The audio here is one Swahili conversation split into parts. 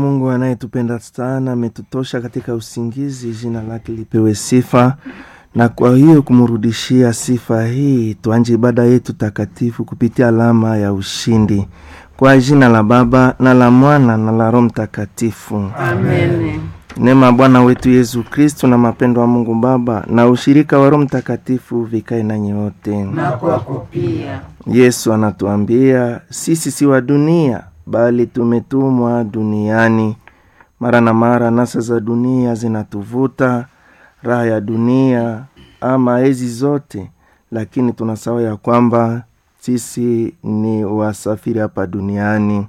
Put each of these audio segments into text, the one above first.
Mungu anayetupenda sana ametutosha katika usingizi, jina lake lipewe sifa. Na kwa hiyo kumrudishia sifa hii, tuanje ibada yetu takatifu kupitia alama ya ushindi, kwa jina la Baba na la Mwana na la Roho Mtakatifu. Amen. Neema ya Bwana wetu Yesu Kristu na mapendo wa Mungu Baba na ushirika wa Roho Mtakatifu vikae nanyi wote. Na kwako pia. Yesu anatuambia sisi si wa dunia, bali tumetumwa duniani. Mara na mara nasa za dunia zinatuvuta, raha ya dunia ama hizi zote, lakini tunasahau ya kwamba sisi ni wasafiri hapa duniani.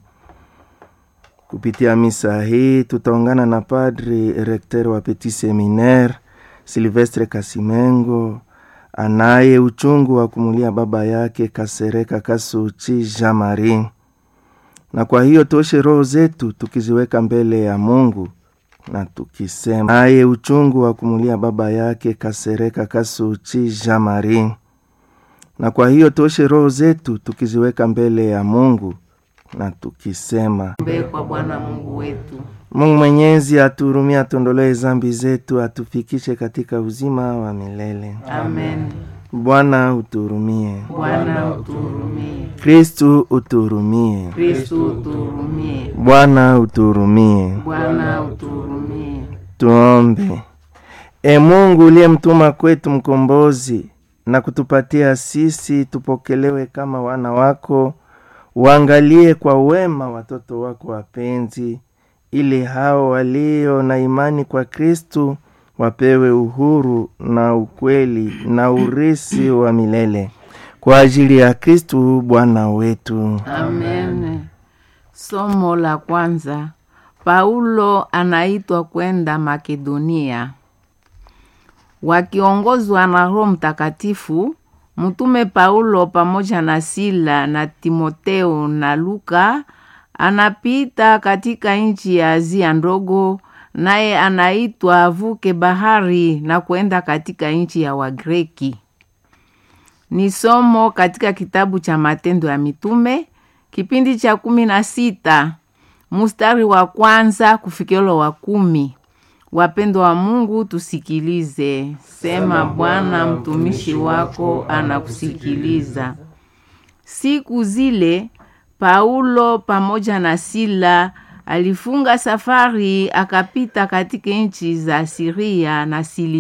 Kupitia misa hii tutaungana na Padri Rekter wa Petit Seminaire Silvestre Kasimengo anaye uchungu wa kumulia baba yake Kasereka Kasuchi Jean Marie, na kwa hiyo toshe roho zetu tukiziweka mbele ya Mungu na tukisema, naye uchungu wa kumulia baba yake Kasereka Kasuchi Jean Marie, na kwa hiyo toshe roho zetu tukiziweka mbele ya Mungu na tukisema, Mbe kwa Bwana Mungu wetu. Mungu Mwenyezi atuhurumie, atuondolee zambi zetu, atufikishe katika uzima wa milele. Amen. Bwana utuhurumie. Bwana utuhurumie. Kristu utuhurumie. Kristu utuhurumie. Bwana utuhurumie. Bwana utuhurumie. Tuombe. E Mungu uliyemtuma kwetu mkombozi na kutupatia sisi tupokelewe kama wana wako, uangalie kwa wema watoto wako wapenzi, ili hao walio na imani kwa Kristu wapewe uhuru na ukweli na urisi wa milele kwa ajili ya Kristu Bwana wetu. Amen. Somo la kwanza. Paulo anaitwa kwenda Makedonia. Wakiongozwa na Roho Mtakatifu, mtume Paulo pamoja na Sila na Timoteo na Luka anapita katika nchi ya Azia ndogo, naye anaitwa avuke bahari na kwenda katika nchi ya Wagreki. Ni somo katika kitabu cha Matendo ya Mitume kipindi cha kumi na sita mustari wa kwanza kufikilo wa kumi. Wapendwa wa Mungu, tusikilize. Sema Bwana, mtumishi wako anakusikiliza. Siku zile Paulo pamoja na Sila alifunga safari akapita katika nchi za Siria na Sili